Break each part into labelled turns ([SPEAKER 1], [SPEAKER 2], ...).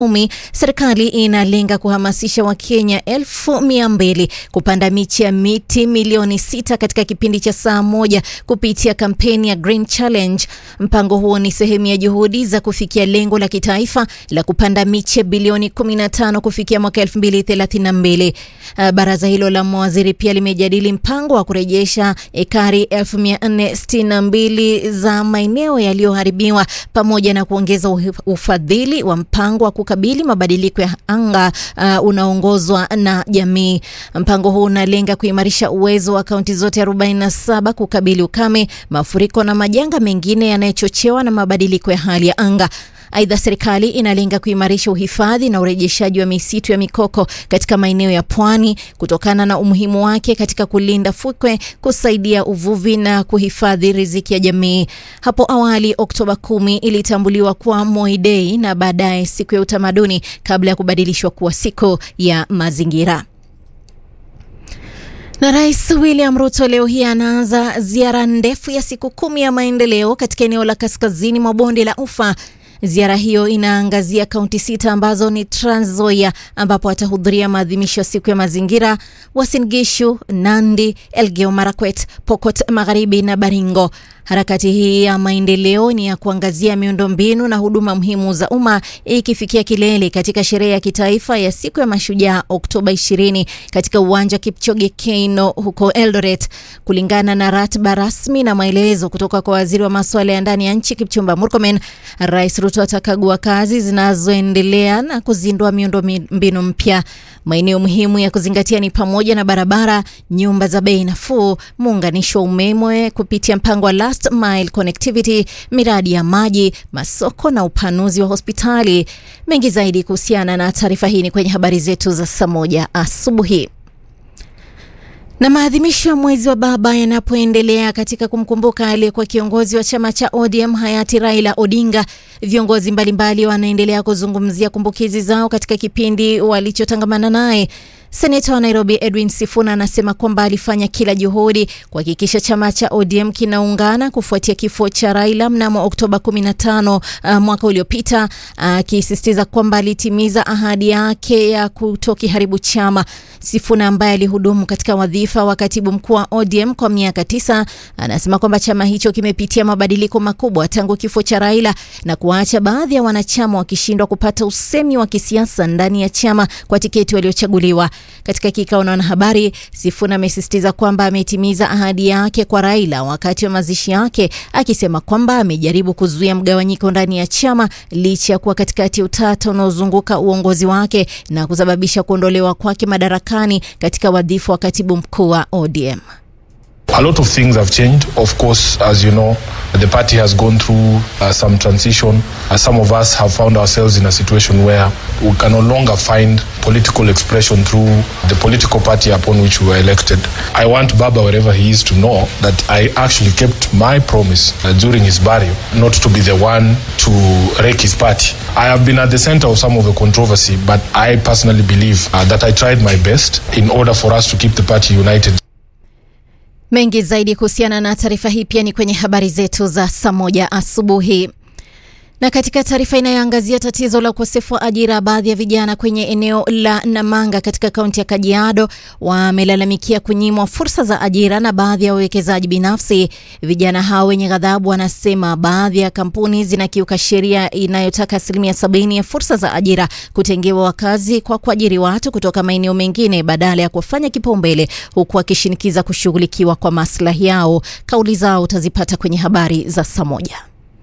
[SPEAKER 1] umi, serikali inalenga kuhamasisha Wakenya elfu mia mbili kupanda miche ya miti milioni sita katika kipindi cha saa moja kupitia kampeni ya Green Challenge. Mpango huo ni sehemu ya juhudi za kufikia lengo la kitaifa la kupanda miche bilioni 15 kufikia mwaka 2032. Baraza hilo la mawaziri pia limejadili mpango wa kurejesha ekari 1462 za maeneo yaliyoharibiwa pamoja na kuongeza ufadhili wa mpango wa kukabili mabadiliko ya anga uh, unaongozwa na jamii. Mpango huu unalenga kuimarisha uwezo wa kaunti zote 47 kukabili ukame, mafuriko na majanga mengine yanayochochewa na mabadiliko ya hali ya anga. Aidha, serikali inalenga kuimarisha uhifadhi na urejeshaji wa misitu ya mikoko katika maeneo ya pwani kutokana na umuhimu wake katika kulinda fukwe, kusaidia uvuvi na kuhifadhi riziki ya jamii. Hapo awali, Oktoba kumi ilitambuliwa kuwa Moi Day na baadaye siku ya utamaduni kabla ya kubadilishwa kuwa siku ya mazingira. Na Rais William Ruto leo hii anaanza ziara ndefu ya siku kumi ya maendeleo katika eneo la kaskazini mwa bonde la Ufa. Ziara hiyo inaangazia kaunti sita ambazo ni Trans Nzoia ambapo atahudhuria maadhimisho ya siku ya mazingira, Uasin Gishu, Nandi, Elgeyo Marakwet, Pokot Magharibi na Baringo. Harakati hii ya maendeleo ni ya kuangazia miundombinu na huduma muhimu za umma ikifikia kilele katika sherehe ya kitaifa ya siku ya mashujaa Oktoba 20 katika uwanja wa Kipchoge Keino huko Eldoret. Kulingana na ratiba rasmi na maelezo kutoka kwa waziri wa masuala ya ndani ya nchi Kipchumba Murkomen, Rais Ruto atakagua kazi zinazoendelea na kuzindua miundombinu mpya. Maeneo muhimu ya kuzingatia ni pamoja na barabara, nyumba za bei nafuu, muunganisho wa umeme kupitia mpango wa last mile connectivity, miradi ya maji, masoko na upanuzi wa hospitali. Mengi zaidi kuhusiana na taarifa hii ni kwenye habari zetu za saa moja asubuhi. Na maadhimisho ya mwezi wa baba yanapoendelea katika kumkumbuka aliyekuwa kiongozi wa chama cha ODM hayati Raila Odinga, viongozi mbalimbali wanaendelea kuzungumzia kumbukizi zao katika kipindi walichotangamana naye. Seneta wa Nairobi Edwin Sifuna anasema kwamba alifanya kila juhudi kuhakikisha chama cha ODM kinaungana kufuatia kifo cha Raila mnamo Oktoba 15 uh, mwaka uliopita, akisisitiza uh, kwamba alitimiza ahadi yake ya kutokiharibu chama. Sifuna ambaye alihudumu katika wadhifa wa katibu mkuu wa ODM kwa miaka tisa anasema kwamba chama hicho kimepitia mabadiliko makubwa tangu kifo cha Raila na kuwaacha baadhi ya wanachama wakishindwa kupata usemi wa kisiasa ndani ya chama kwa tiketi waliochaguliwa. Katika kikao na wanahabari, Sifuna amesisitiza kwamba ametimiza ahadi yake kwa Raila wakati wa mazishi yake, akisema kwamba amejaribu kuzuia mgawanyiko ndani ya chama licha ya kuwa katikati ya utata unaozunguka uongozi wake na kusababisha kuondolewa kwake madarakani katika wadhifa wa katibu mkuu wa ODM.
[SPEAKER 2] A lot of things have changed. Of course, as you know, the party has gone through uh, some transition. Uh, some of us have found ourselves in a situation where we can no longer find political expression through the political party upon which we were elected. I want Baba, wherever he is, to know that I actually kept my promise uh, during his burial not to be the one to wreck his party. I have been at the center of some of the controversy, but I personally believe uh, that I tried my best in order for us to keep the party united.
[SPEAKER 1] Mengi zaidi kuhusiana na taarifa hii pia ni kwenye habari zetu za saa moja asubuhi. Na katika taarifa inayoangazia tatizo la ukosefu wa ajira, baadhi ya vijana kwenye eneo la Namanga katika kaunti ya Kajiado wamelalamikia kunyimwa fursa za ajira na baadhi ya wawekezaji binafsi. Vijana hao wenye ghadhabu wanasema baadhi ya kampuni zinakiuka sheria inayotaka asilimia sabini ya fursa za ajira kutengewa wakazi kwa kuajiri watu kutoka maeneo mengine badala ya kufanya kipaumbele, huku wakishinikiza kushughulikiwa kwa maslahi yao. Kauli zao utazipata kwenye habari za saa moja.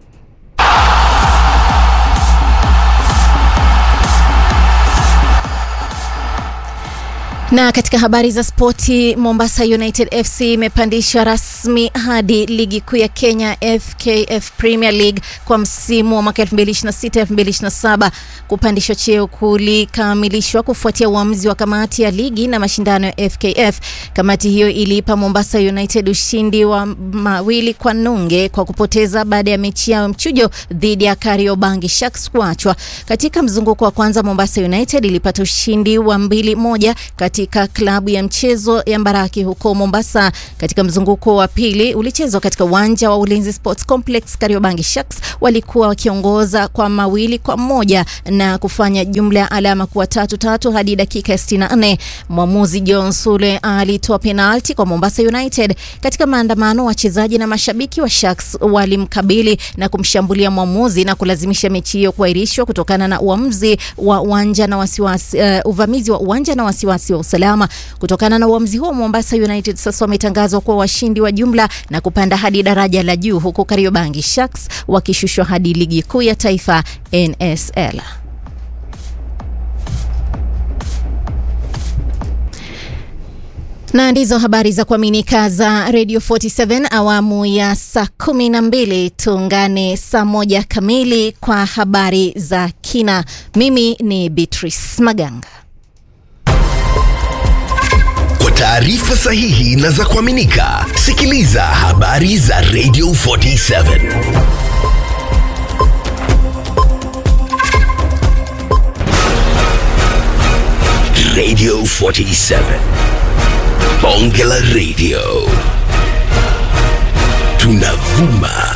[SPEAKER 1] Na katika habari za spoti, Mombasa United FC imepandishwa rasmi hadi ligi kuu ya Kenya FKF Premier League kwa msimu wa mwaka 2026-2027. Kupandishwa cheo kulikamilishwa kufuatia uamuzi wa kamati ya ligi na mashindano ya FKF. Kamati hiyo iliipa Mombasa United ushindi wa mawili kwa nunge kwa kupoteza baada ya mechi yao mchujo dhidi ya Kariobangi Sharks kuachwa. Katika mzunguko wa kwanza, Mombasa United ilipata ushindi wa mbili moja kati katika klabu ya mchezo ya Mbaraki huko Mombasa. Katika mzunguko wa pili ulichezwa katika uwanja wa Ulinzi Sports Complex, Kariobangi Sharks walikuwa wakiongoza kwa mawili kwa moja na kufanya jumla ya alama kuwa tatu tatu hadi dakika ya 64. Mwamuzi John Sule alitoa penalti kwa Mombasa United. Katika maandamano, wachezaji na mashabiki wa Sharks walimkabili na kumshambulia mwamuzi na kulazimisha mechi hiyo kuahirishwa kutokana na uamuzi wa uwanja na wasiwasi, uh, uvamizi wa uwanja na wasiwasi wa usalama. Kutokana na uamuzi huo, Mombasa United sasa wametangazwa kuwa washindi wa jumla na kupanda hadi daraja la juu, huku Kariobangi Sharks wakishushwa hadi ligi kuu ya taifa NSL. na ndizo habari za kuaminika za Radio 47 awamu ya saa kumi na mbili. Tuungane saa moja kamili kwa habari za kina. Mimi ni Beatrice Maganga.
[SPEAKER 3] Kwa taarifa sahihi na za kuaminika, sikiliza habari za Radio 47 Radio 47 Bonge la Radio tunavuma